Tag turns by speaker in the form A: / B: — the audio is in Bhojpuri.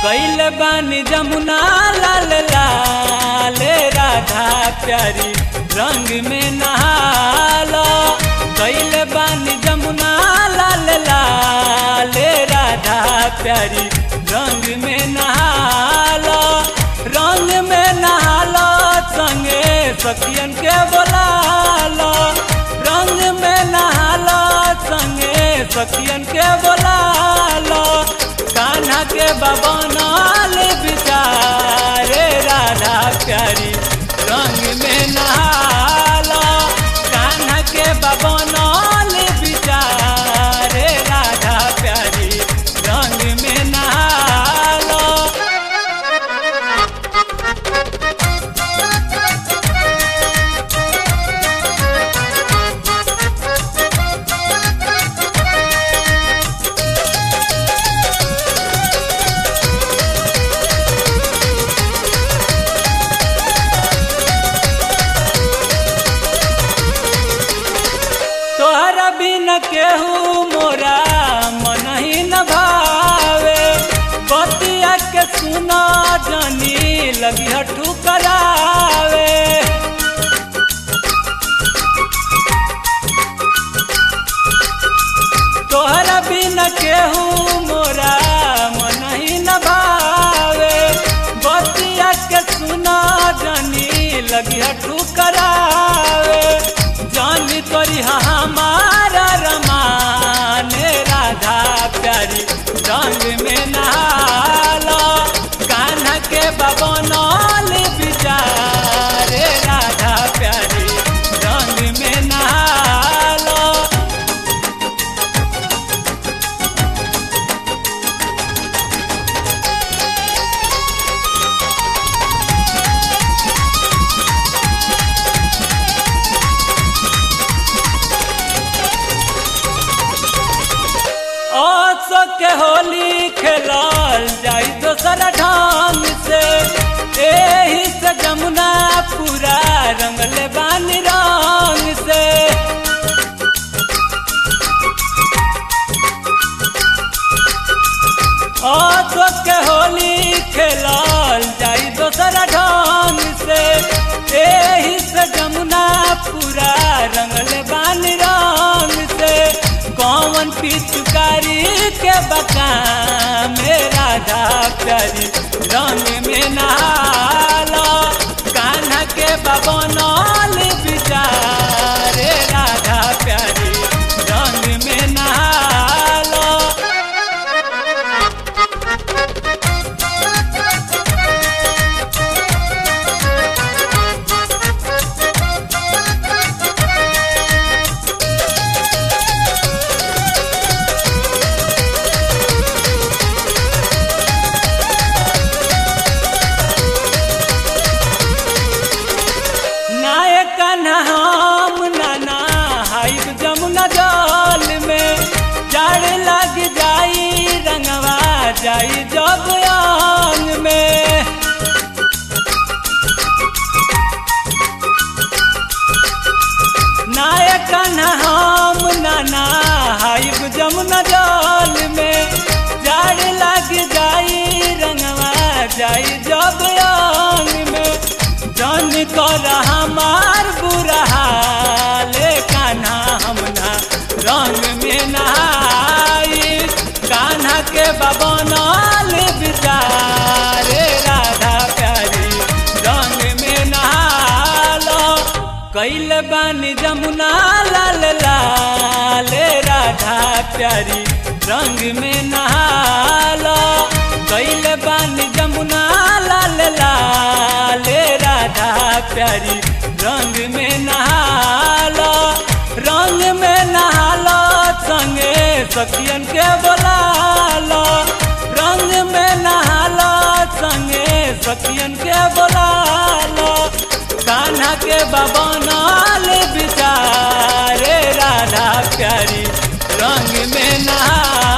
A: कैल बानी जमुना लाल लाल राधा प्यारी रंग में नहाला कैल बानी जमुना लाल लाल राधा प्यारी रंग में नहाला रंग में नहाला संगे सखियन के बोलाला रंग में नहाला संगे सखियन के बोलाला कान्हा के बबनाल बिचारे राधा प्यारी रंग में नहाला कान्हा के बबनाल बिचारे राधा प्यारी रंग में नहाला तोहरा बिन केहू मोरा मन ही न भावे बतिया के सुना जानी लगी हठू करावे तोहरा बिन केहू मोरा मन ही न भावे बतिया के सुना जानी लगी हठू करावे जानी तोरी हमारा रमान राधा प्यारी रंग में नहाला कान्हा के बबनौल बिचारे राधा प्यारी रंग में नहाला आसो के होली खेलल जाई दोसर ढंग से एही से जमुना पूरा रंगले बानी रंग से आसो के होली खेलल जाई दोसर ढंग से एही से जमुना पूरा रंगले बानी रंग से कौन पिचकारी के बका में राधा प्यारी रंग में नहाला कान्हा के बबनौल बिचारे राधा प्यारी रंग में नहाला नायक हम नाना हाइब जमुना जल में जड़ लग जाई रंगवा जाई जब अंग में नायक हम नाना हाइब जमुना जल में जड़ लग जाई रंगवा जाई जब अंग में जन कर हमार बुरा हाल कान्हा हमना रंग में नहाई कान्हा के बबनल बिचारे राधा प्यारी रंग में नहालो कैल बानी जमुना लाल लाल राधा प्यारी रंग में नहालो कैल बानी जमुना लाल लाल राधा प्यारी रंग में नहालो रंग में नहालो संगे सखियन के बोलालो रंग में नहालो संगे सखियन के बोलालो कान्हा के बबनल बिचारे राधा प्यारी रंग में नहा